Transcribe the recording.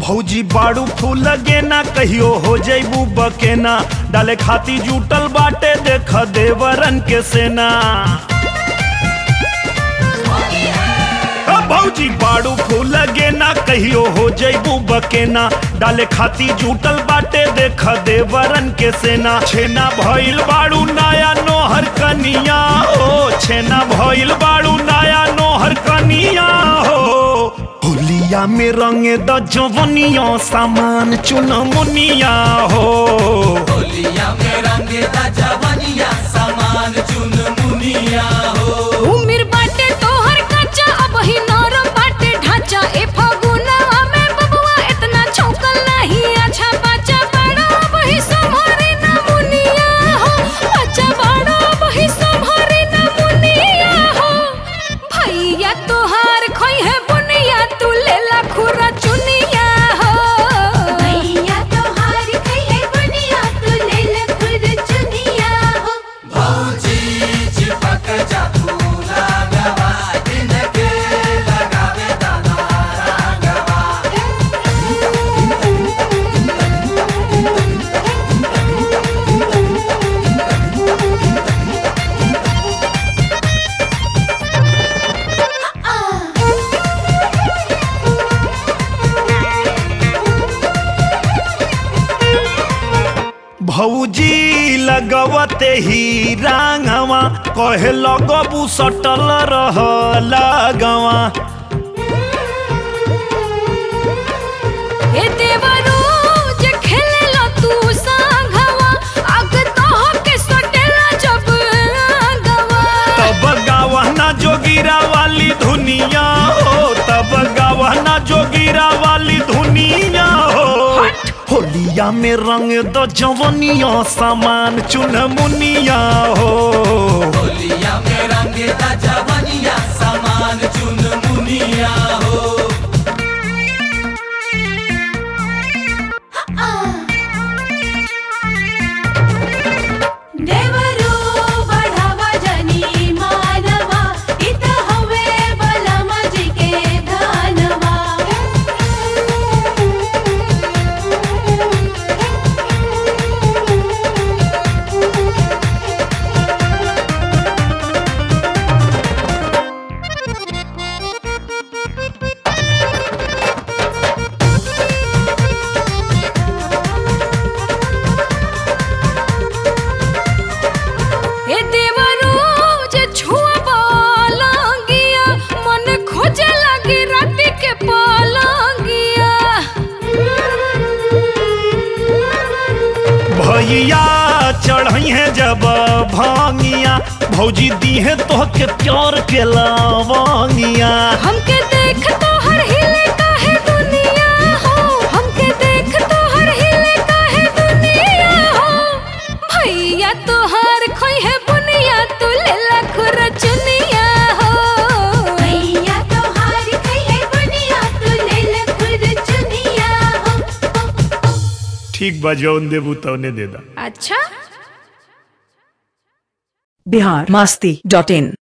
भौजी बाड़ू फूल गेना कहियो हो जैबू बकेना डाले खाती जुटल बाटे देख देवरन के सेना अ भौजी बाड़ू फूल गेना कहियो हो जैबू बकेना डाले खाती जुटल बाटे देख देवरन के सेना छेना भइल बाड़ू नया नोहर कनिया हो छेना भइल बाड़ू नया नोहर कनिया हो होलिया में रंगे द जवनिया सामान चुन मुनिया हो होलिया में रंगे दा जवनिया सामान चुन मुनिया हो उमिर बाटे तोहर कच्चा अब ही नरम बाटे ढांचा ए फगुनवा में बबुआ इतना छौकल नहीं अच्छा बच्चा बड़ा अब ही संभारे ना मुनिया हो बच्चा बड़ा अब ही संभारे ना मुनिया हो भैया तोहार खोई है बुनिया तू लेला खुरा चुनिया हो भैया तोहार खैले बुनिया तू लेल खुद चुनिया हो भौजी चिपक जा फूला गवा दिन के लगावे दाना रंगवा भौजी लगवते ही रांगवा कहे लगबू सटल रह लगवा ए देवरो जे खेलेला तू सांघवा अग तोह के सटेला जब गवा तब गावना जोगिरा वाली धुनिया हो तब गावना जोगिरा वाली धुनिया हो होलिया में रंग द जवनिया सामान चुन मुनिया हो होलिया में रंगे दा जवनिया सामान चुन मुनिया हो देवरो बढ़ावा जनी मानवा इत हवे बलमा जी के धनवा ए देवरो जे छुआ बालंगिया मन खोजे लगी राती के पालंगिया भैया चढ़ई है जब भांगिया भौजी दी है तो के प्यार के लावांगिया हमके देख तो हर हिले काहे दुनिया हो हमके देख तो हर हिले काहे दुनिया हो भैया तोहार खोई है बुनिया तू लेला खुर चुनिया हो भैया तोहार खैले बुनिया तू लेल खुद चुनिया हो ठीक बा जौन देबू तौने दे दा अच्छा बिहार मास्ती डॉट इन